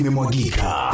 limemwagika.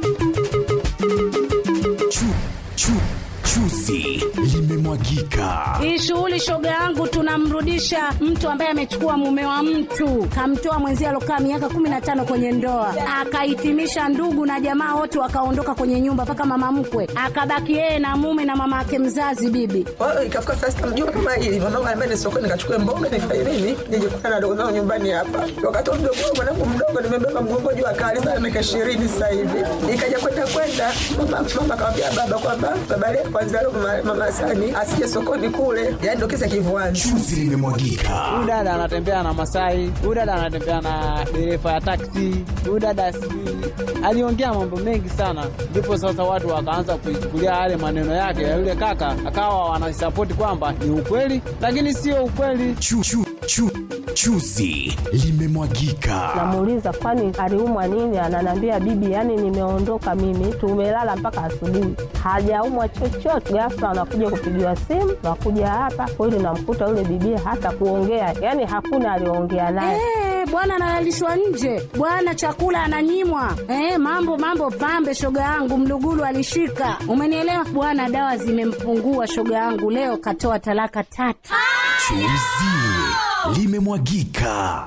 Chu, chu, chuzi limemwagika. Hii shughuli shoga yangu, tunamrudisha mtu ambaye amechukua mume wa mtu, kamtoa mwenzie alokaa miaka kumi na tano kwenye ndoa, akahitimisha ndugu na jamaa wote wakaondoka kwenye nyumba, mpaka mama mkwe akabaki yeye na mume na mama yake mzazi bibi. Kwa hiyo ikafika saa sita mjua kama hili mwanangu anambia ni sokoni nikachukue mboga nifanye nini nije kukutana na dogo zangu nyumbani hapa. Wakati wa mdogo wangu mwanangu mdogo nimebeba mgongo juu akali sana miaka ishirini sasa hivi. Ikaja kwenda kwenda mama mama akamwambia baba kwamba baba leo kwanza leo mama, mama Sani asije sokoni kule. Yaani ndio kisa kivuani. Chuzi limemwagika. Huyu dada anatembea na Masai, huyu dada anatembea na dereva ya taksi, huyu dada sijui aliongea mambo mengi sana, ndipo sasa watu wakaanza kuichukulia yale maneno yake ya yule kaka, akawa wanasapoti kwamba ni ukweli, lakini sio ukweli. Chu, chu, chu, chuzi limemwagika. Namuuliza kwani aliumwa nini? Ananiambia bibi, yani nimeondoka mimi, tumelala mpaka asubuhi, hajaumwa chochote. Ghafla anakuja kupigiwa simu, nakuja hapa kweli, namkuta yule bibi hata kuongea, yani hakuna aliongea naye. Eh, bwana analalishwa nje, bwana chakula ananyimwa. Eh, mambo mambo pambe, shoga yangu mlugulu alishika, umenielewa bwana. Dawa zimempungua shoga yangu, leo katoa talaka tatu. Chuzi limemwagika.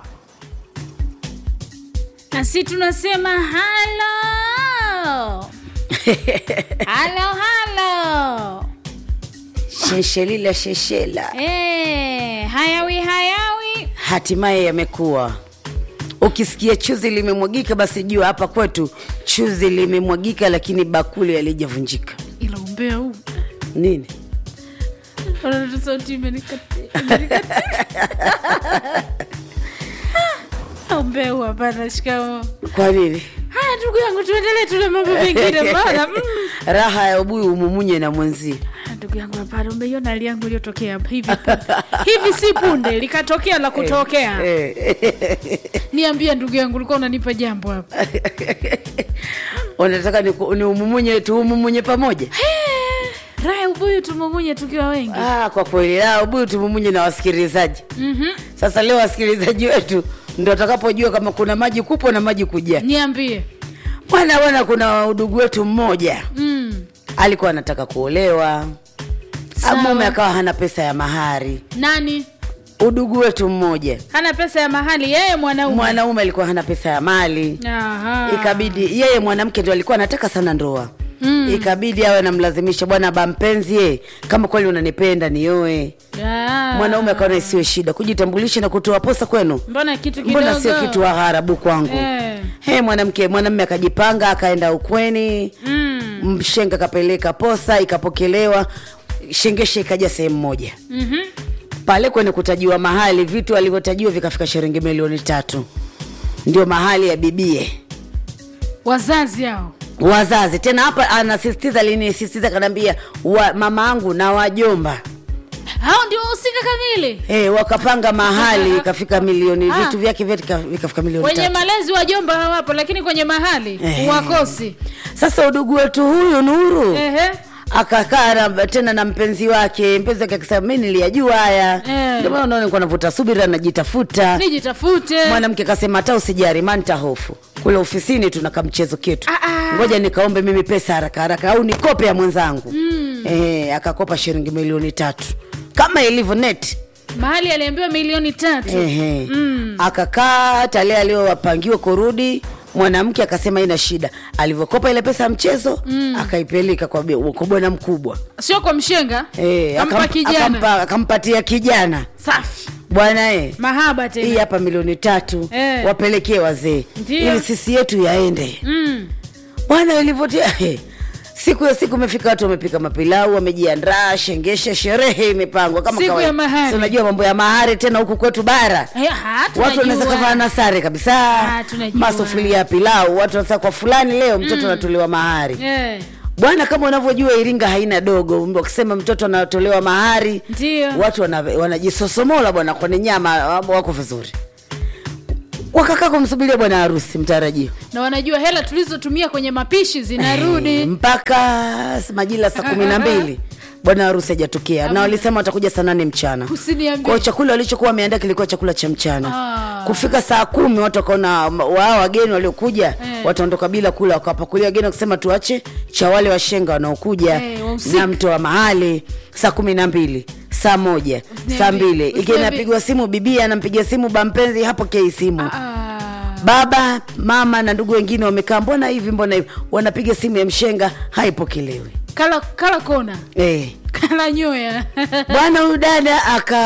nasi tunasema halo halo halo Sheshelila sheshela, Eh, hayawi hayawi hatimaye yamekuwa. Ukisikia chuzi limemwagika, basi jua hapa kwetu chuzi limemwagika, lakini bakuli halijavunjika. ila umbea huu Nini? Wanaona sauti imenikati- imenikati. Ah, umbea huu hapana shikamo Kwa nini? haya ndugu yangu tuendelee tule mambo mengine bana mm. Raha ya ubuyu umumunye na mwenzie. Ah, ndugu yangu hapana umeiona hali yangu iliyotokea hapa hivi punde. hivi si punde likatokea la kutokea niambie ndugu yangu ulikuwa unanipa jambo hapa Unataka ni, ni umumunye tuumumunye pamoja? raya ubuyu tumumunye tukiwa wengi Ah, kwa kweli ah, ubuyu tumumunye na wasikilizaji. Mhm. Sasa leo wasikilizaji wetu ndo watakapojua kama kuna maji kupo na maji kuja. niambie Bwana bwana, kuna udugu wetu mmoja mm. alikuwa anataka kuolewa, Sawa. mume akawa hana pesa ya mahari. nani Udugu wetu mmoja hana pesa ya mahali yeye mwanaume mwanaume alikuwa hana pesa ya mali, Aha. ikabidi yeye mwanamke ndo alikuwa anataka sana ndoa mm. ikabidi awe namlazimisha, bwana ba mpenzi, ye kama kweli unanipenda nioe. Ah. Mwanaume akaona isiwe shida kujitambulisha na kutoa posa kwenu, mbona kitu kidogo mbona sio kitu wa gharabu kwangu Eh. He, mwanamke mwanamume akajipanga akaenda ukweni mm. mshenga akapeleka posa ikapokelewa, shengesha ikaja sehemu moja Mhm. pale kwenye kutajiwa mahali, vitu alivyotajiwa vikafika shilingi milioni tatu, ndio mahali ya bibie wazazi hao wazazi. Tena hapa anasisitiza, alinisisitiza kanaambia wa, mama angu na wajomba hao ndio wahusika kamili Eh, wakapanga mahali ikafika milioni Ah. vitu vyake vyote vika- vikafika milioni kwenye tatu. malezi wajomba hawapo lakini kwenye mahali Eh. wakosi Sasa udugu wetu huyu Nuru Ehe. akakaa na- tena na mpenzi wake, mpenzi wake akasema mi niliyajua haya, Eh. ndio maana unaona nilikuwa navuta subira, najitafuta. nijitafute Mwanamke kasema hata usijari, manta hofu kule ofisini tuna kamchezo ketu, Ah, ah. ngoja nikaombe mimi pesa haraka haraka, au nikope ya mwenzangu eh, akakopa shilingi milioni tatu kama ilivyo net mahali aliambiwa milioni tatu Ehe. Mm. Akakaa tale aliyowapangiwa kurudi, mwanamke akasema ina shida. Alivyokopa ile pesa ya mchezo akaipeleka kwa, bi- kwa bwana mkubwa sio kwa mshenga Eh, kampa akam- kijana akampa- akampatia kijana safi bwana eh, mahaba hii tena hapa milioni tatu Eh. wapelekee wazee Ndio. ili sisi yetu yaende mm. bwana ilivyotia eh, siku ya siku imefika watu wamepika mapilau wamejiandaa shengesha sherehe imepangwa kama Siku kawaida. ya mahari. Si unajua mambo ya mahari tena huku kwetu bara Eh, ha, watu wanaweza tunajua. kavaa na sare kabisa Ah, tunajua. masufuria ya pilau watu wanasema kwa fulani leo mtoto anatolewa mahari Eh, bwana kama unavyojua iringa haina dogo wakisema mtoto anatolewa mahari ndio watu wana- wanajisosomola bwana kwenye nyama wako vizuri wakakaa kumsubiria bwana harusi mtarajio na wanajua hela tulizotumia kwenye mapishi zinarudi mpaka majira saa kumi na mbili bwana harusi hajatokea na walisema watakuja saa nane mchana Usiniambie. kwao chakula walichokuwa wameandaa kilikuwa chakula cha mchana Ah. kufika saa kumi watu wakaona wao wageni waliokuja Eh. wataondoka bila kula wakawapakulia wageni wakisema tuache cha wale washenga wanaokuja Eh, wa usiku. na mtoa mahali saa kumi na mbili saa moja saa mbili ikiwa usiniambie. inapigwa simu bibia anampigia simu bampenzi hapokei simu Ah, baba mama na ndugu wengine wamekaa mbona hivi mbona hivi wanapiga simu ya mshenga haipokelewi kala kala kona eh. kala nyoya bwana huyu dada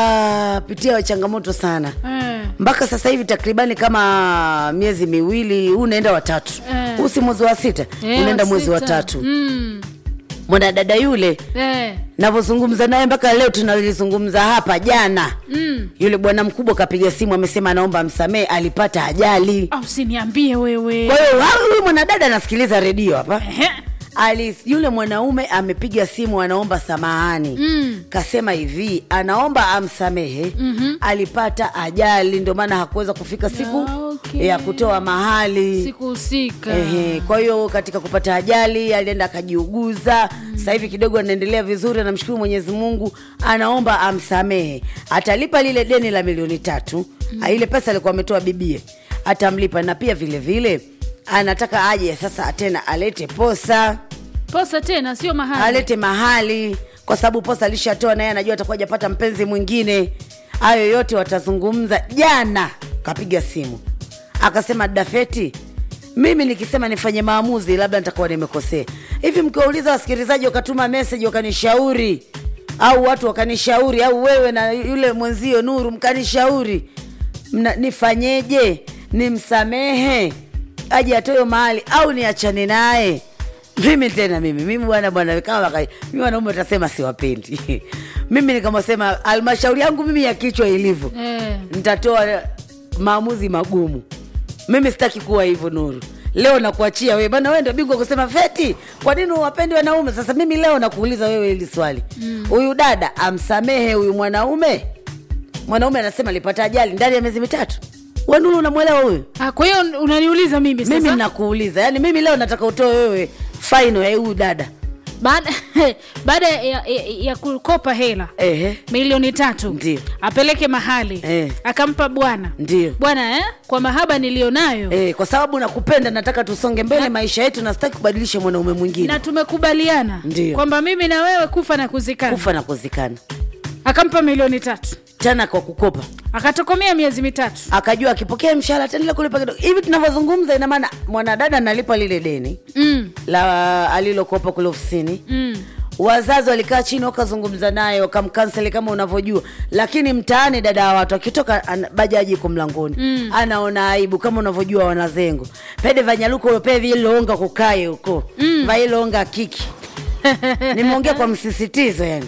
akapitia changamoto sana Eh, mpaka sasa hivi takribani kama miezi miwili huu unaenda watatu Eh. huu si mwezi wa sita eh, unaenda mwezi wa sita. tatu Mm, mwanadada yule eh, navyozungumza naye mpaka leo tunalizungumza hapa jana mm. yule bwana mkubwa kapiga simu amesema anaomba msamehe alipata ajali Ah, usiniambie wewe kwa hiyo wa- huyu mwanadada anasikiliza redio hapa Ehe. Ali, yule mwanaume amepiga simu anaomba samahani Mm. kasema hivi anaomba amsamehe mm-hmm. alipata ajali ndio maana hakuweza kufika siku Ah, okay. ya kutoa mahali siku husika Ehe, kwa hiyo katika kupata ajali alienda akajiuguza mm. sasa hivi kidogo anaendelea vizuri anamshukuru mwenyezi mungu anaomba amsamehe atalipa lile deni la milioni tatu mm. ile pesa alikuwa ametoa bibie atamlipa na pia vile vile anataka aje sasa tena alete posa posa tena sio mahali alete mahali kwa sababu posa alishatoa naye anajua atakuwa ajapata mpenzi mwingine hayo yote watazungumza jana kapiga simu akasema dafeti mimi nikisema nifanye maamuzi labda nitakuwa nimekosea hivi mkiwauliza wasikilizaji wakatuma meseji wakanishauri au watu wakanishauri au wewe na yule mwenzio nuru mkanishauri Mna, nifanyeje nimsamehe aje atoyo mahali au niachane naye mimi tena mimi mimi bwana bwana kama waka- mimi wanaume utasema siwapendi mimi nikamsema halmashauri yangu mimi ya kichwa ilivyo Eh. nitatoa maamuzi magumu mimi sitaki kuwa hivyo nuru leo nakuachia wewe bana wewe ndio bingwa kusema feti kwa nini uwapendi wanaume sasa mimi leo nakuuliza wewe hili swali huyu mm. dada amsamehe huyu mwanaume mwanaume anasema alipata ajali ndani ya miezi mitatu wanuru unamwelewa huyu Ah, kwa hiyo unaniuliza mimi mimi sasa nakuuliza yaani mimi leo nataka utoe wewe faino ya huyu dada baada baada ya, ya, ya kukopa hela ehe milioni tatu Ndio. apeleke mahali Eh. akampa bwana Ndio. bwana eh? kwa mahaba nilionayo Eh, kwa sababu nakupenda nataka tusonge mbele maisha yetu na sitaki kubadilisha mwanaume mwingine na tumekubaliana Ndio. kwamba mimi na wewe kufa na kuzikana kufa na kuzikana akampa milioni tatu tena kwa kukopa akatokomea miezi mitatu akajua akipokea mshahara ataendelea kulipa kidogo hivi tunavyozungumza ina maana mwanadada analipa lile deni mm, la alilokopa kule ofisini mm. wazazi walikaa chini wakazungumza naye wakamkanseli kama unavyojua lakini mtaani dada wa watu akitoka ana- bajaji iko mlangoni mm. anaona aibu kama unavyojua wanazengo pede vanyaluko ulope vilonga kukaye huko mm. vailonga kiki nimeongea kwa msisitizo yani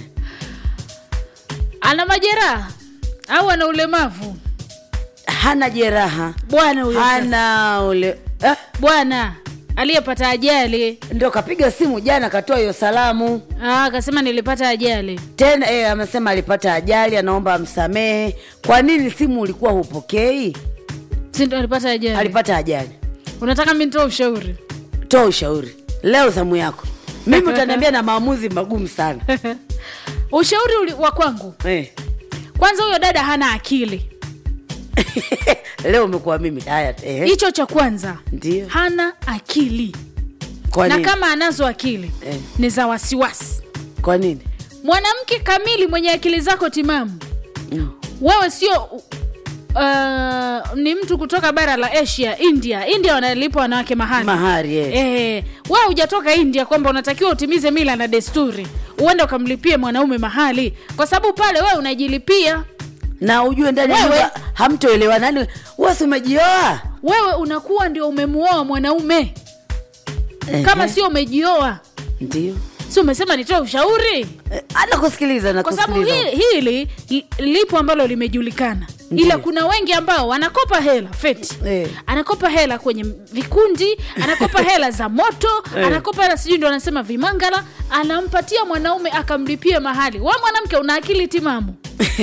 ana majeraha au ana ulemavu hana jeraha bwana huyo sasa. hana ule eh? bwana aliyepata ajali ndio kapiga simu jana katoa hiyo salamu Ah, akasema nilipata ajali tena eh, amesema alipata ajali anaomba amsamehe kwa nini simu ulikuwa hupokei si ndo alipata ajali alipata ajali unataka mi nitoa ushauri toa ushauri leo zamu yako mimi utaniambia na maamuzi magumu sana ushauri uli- wa kwangu eh. kwanza huyo dada hana akili leo umekuwa mimi haya eh. hicho cha kwanza ndio hana akili kwa na nini kama anazo akili Eh. ni za wasiwasi kwa nini mwanamke kamili mwenye akili zako timamu Mm. wewe sio uh, ni mtu kutoka bara la asia india india wanalipwa wanawake mahali mahari eh. Eh, wewe hujatoka india kwamba unatakiwa utimize mila na desturi uende ukamlipie mwanaume mahali kwa sababu pale wewe unajilipia na ujue ndani ya Wewe- nyumba hamtoelewa nani wasi umejioa wewe unakuwa ndio umemuoa mwanaume kama sio umejioa ndio si umesema nitoe ushauri eh, anakusikiliza kwa sababu nakusikiliza hili, hili li- lipo ambalo limejulikana Ndiyo. ila kuna wengi ambao wanakopa hela feti Eh. anakopa hela kwenye vikundi anakopa hela za moto Eh. anakopa hela sijui ndo anasema vimangala anampatia mwanaume akamlipia mahali wa mwanamke una akili timamu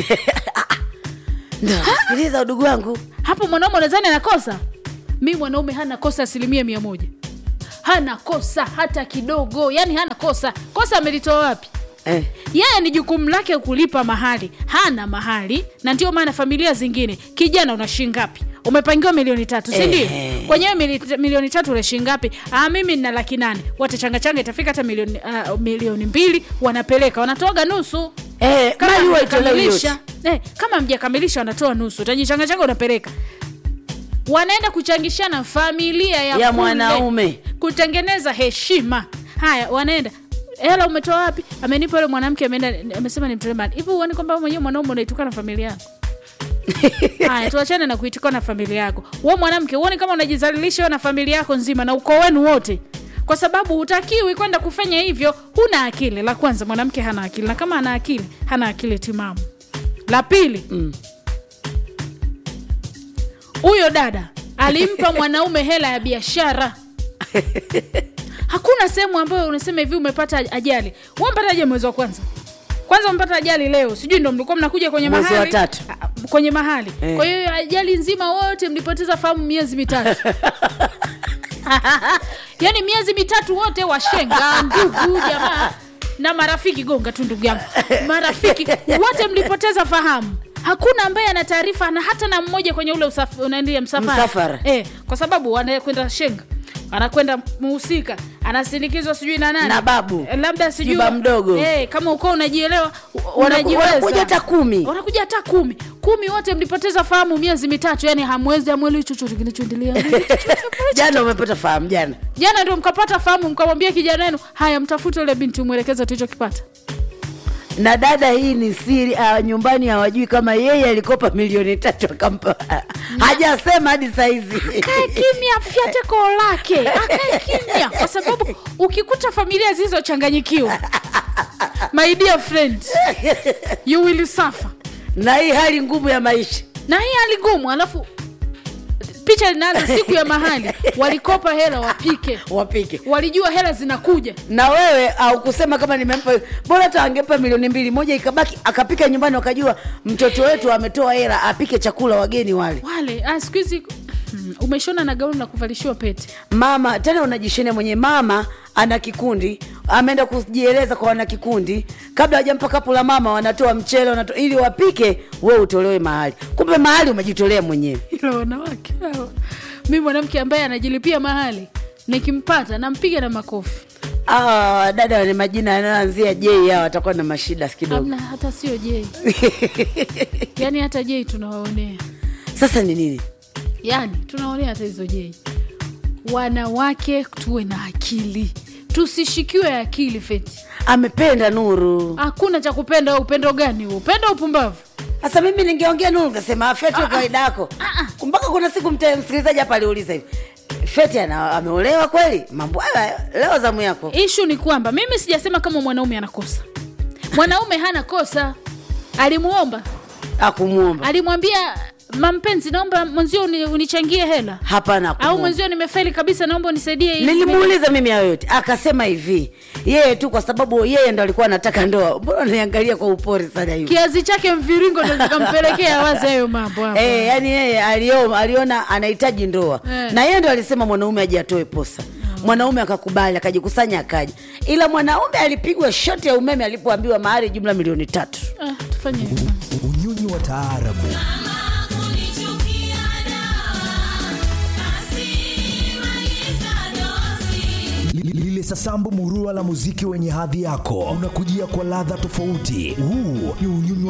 ndio sikiliza udugu wangu hapo mwanaume unadhani anakosa mi mwanaume hana kosa asilimia mia moja hana kosa hata kidogo yani hana kosa kosa amelitoa wapi Eh. yeye ni jukumu lake kulipa mahali hana mahali na ndio maana familia zingine kijana una shilingi ngapi umepangiwa milioni tatu si ndio Ehe. kwenyewe mili- milioni tatu ule shilingi ngapi ah, mimi nina laki nane watachangachanga itafika hata milioni, uh, milioni mbili wanapeleka wanatoaga nusu Eh, kama mali huwa itolewi mjakamilisha yote. eh, kama mjakamilisha wanatoa nusu utajichangachanga unapeleka wanaenda kuchangishana familia ya, Ya kule, mwanaume. kutengeneza heshima haya wanaenda hela umetoa wapi amenipa yule mwanamke ameenda amesema ni mtolemani hivi uoni kwamba wewe mwenyewe mwanaume unaitukana familia yako haya tuachane na kuitukana familia yako we mwanamke uoni kama unajizalilisha wewe na familia yako nzima na ukoo wenu wote kwa sababu hutakiwi kwenda kufanya hivyo huna akili la kwanza mwanamke hana akili na kama ana akili hana akili timamu la pili huyo dada alimpa mwanaume hela ya biashara hakuna sehemu ambayo unasema hivi umepata ajali umepata ajali mwezi wa kwanza kwanza umepata ajali leo sijui ndo mlikuwa mnakuja kwenye Mwezi wa mahali tatu. Ah, kwenye mahali Eh. kwa hiyo ajali nzima wote mlipoteza fahamu miezi mitatu yaani miezi mitatu wote washenga ndugu jamaa na marafiki gonga tu ndugu yangu marafiki wote mlipoteza fahamu hakuna ambaye ana taarifa na hata na mmoja kwenye ule usaf- unaendia msafara, Msafara. Eh, kwa sababu anakwenda shenga anakwenda muhusika anasindikizwa sijui na nani Na babu. Eh, labda sijui Juba mdogo. eh, kama uko unajielewa Wanaku- unajiweza. wanakuja hata kumi. wanakuja hata kumi kumi wote mlipoteza fahamu miezi mitatu yani hamwezi hamweli chochote kinachoendelea jana umepata fahamu jana jana ndio mkapata fahamu mkamwambia kijana wenu haya mtafute ule binti umwelekeze tulichokipata na dada hii ni siri uh, nyumbani hawajui kama yeye alikopa milioni tatu akampa hajasema hadi saizi akae kimya fyate koo lake akae kimya kwa sababu ukikuta familia zilizochanganyikiwa my dear friend you will suffer na hii hali ngumu ya maisha na hii hali ngumu alafu picha linaanza siku ya mahali walikopa hela wapike wapike walijua hela zinakuja na wewe au kusema kama nimempa bora hata angepa milioni mbili moja ikabaki akapika nyumbani wakajua mtoto wetu ametoa hela apike chakula wageni wale wale ah, siku hizi hmm, umeshona na gauni la kuvalishiwa pete mama tena unajishenia mwenye mama ana kikundi ameenda kujieleza kwa wana kikundi kabla hajampa kapu la mama wanatoa mchele wanatoa, ili wapike we utolewe mahali kumbe mahali umejitolea mwenyewe ila wanawake hawa mi mwanamke ambaye anajilipia mahali nikimpata nampiga na makofi Ah, dada wenye majina yanayoanzia j hao watakuwa na mashida kidogo amna hata sio jei yaani hata jei tunawaonea sasa ni nini yaani tunaonea hata hizo jei wanawake tuwe na akili tusishikiwe akili feti amependa nuru hakuna cha kupenda upendo gani huo upendo upumbavu sasa mimi ningeongea nuru nikasema "Ah, feti kawaida yako mpaka kuna siku mte- msikilizaji hapa aliuliza hivi feti ana- ameolewa kweli mambo hayo leo zamu yako ishu ni kwamba mimi sijasema kama mwanaume anakosa mwanaume hana kosa alimuomba akumwomba alimwambia mampenzi naomba mwenzio uni- unichangie hela hapana au hakumwomba. mwenzio nimefeli kabisa naomba unisaidie hii." nilimuuliza mimi hayo yote akasema hivi yeye tu kwa sababu yeye ndo alikuwa anataka ndoa mbona niangalia kwa upori sana hivi kiazi chake mviringo ndo zikampelekea wazi hayo mambo hapo. Eh, yani yeye alio, aliona anahitaji ndoa Eh. na yeye ndo alisema mwanaume aje atoe posa mwanaume akakubali akajikusanya akaja ila mwanaume alipigwa shoti ya umeme alipoambiwa mahari jumla milioni tatu Ah, tufanye hivyo. unyonyi wa taarabu Li- lile sasambu murua la muziki wenye hadhi yako unakujia kwa ladha tofauti huu ni unyonyi